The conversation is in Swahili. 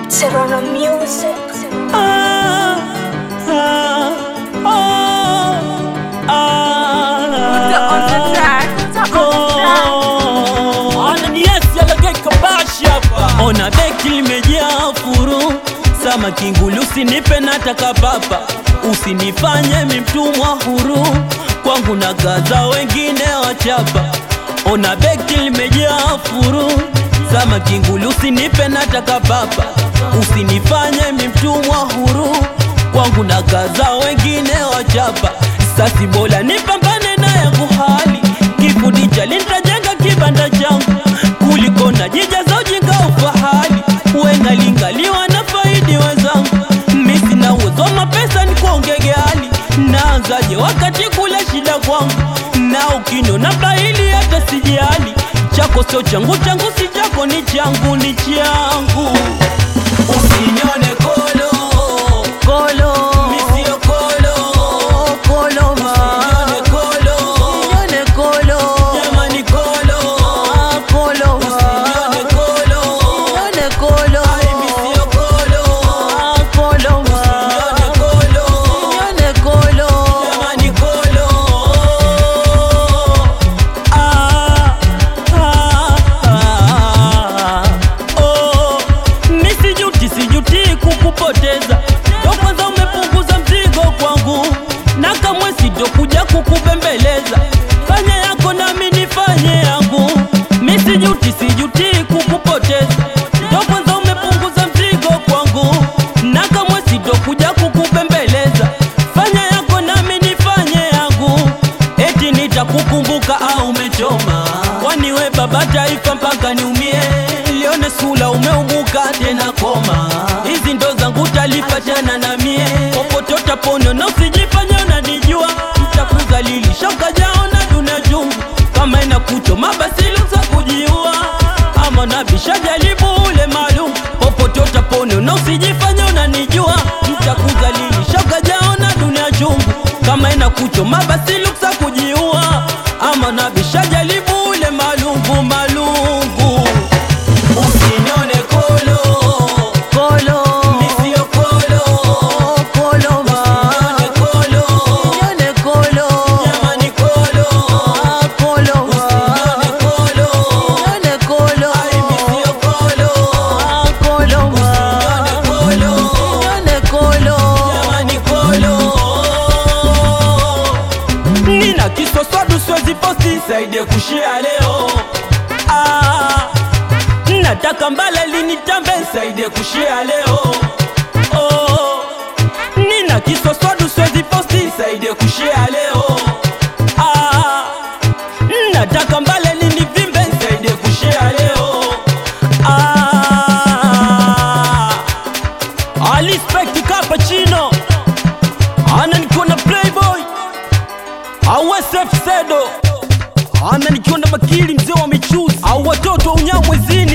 Serrano Music. Ah, ah, oh, ah, on the track. Put on the track. Ananiasi alageka bashi hapa. Ona beki limejaa furu sama kingulu, usinipe nataka papa, usinifanye mimtumwa huru kwangu na gaza wengine wachapa. Ona beki limejaa furu sama kingulu, usinipe nataka papa, usinifanye mimtumwa huru kwangu na gaza wengine wachapa. Sasi bola nipambane na yangu hali kikundi cha nitajenga kibanda changu kuliko na jija za ujinga ufahali wengalingaliwa na faidi wenzangu misi na uwezo wa mapesa ni kuongege hali naanzaje wakati kula shida kwangu na ukino na bahili hata sijali chako sio changu changu si chako ni changu ni changu usinione kolo Kolo, misio kolo kolo ma, usinione kolo nione kolo, jamani kolo ah, kolo ma, usinione kolo nione kolo, Ai, misio kolo ah, kolo ma, usinione kolo nione kolo, jamani kolo ah, ah, ah, oh. Mi sijuti sijuti kukupoteza ndo kwanza umepunguza mzigo kwangu na kamwe sitokuja kukubembeleza fanya yako nami nifanye yangu mi sijuti sijuti kukupoteza ndo kwanza umepunguza mzigo kwangu na kamwe sitokuja kukubembeleza fanya yako nami nifanye yangu eti nitakukumbuka au umechoma kwani we baba taifa mpaka niumie lione sula umeumuka tena koma hizi ndo zangu talifa jana na mie popotota pono na usijifanye unanijua mtakuzalilisha ukajaona dunia chungu kama ina kuchoma basi luza kujiua ama nabisha jaribu ule maalum popotota pono na usijifanye unanijua mtakuzalilisha ukajaona dunia chungu kama ina kuchoma basi luksa kujiua ama nabisha jaribu ule malungu malungu usinione kolo kolo, misio kolo kolo ma, usinione kolo nione kolo, jamani kolo ah, kolo ma, usinione kolo nione kolo, ai misio kolo ah, kolo ma, usinione kolo nione kolo, jamani kolo nina kisoswadu siwezi posti saidie kushia leo ah, nataka mbala linitambe saidie kushia leo oh, nina kisoswadu siwezi posti saidie kushia leo ah, nataka mbala linivimbe saidie kushia leo ah, alispekti kapachino ana nikiwa na playboy awsf sedo ana nikiwa na bakili mzee wa michuzi au watoto wa unyamwezini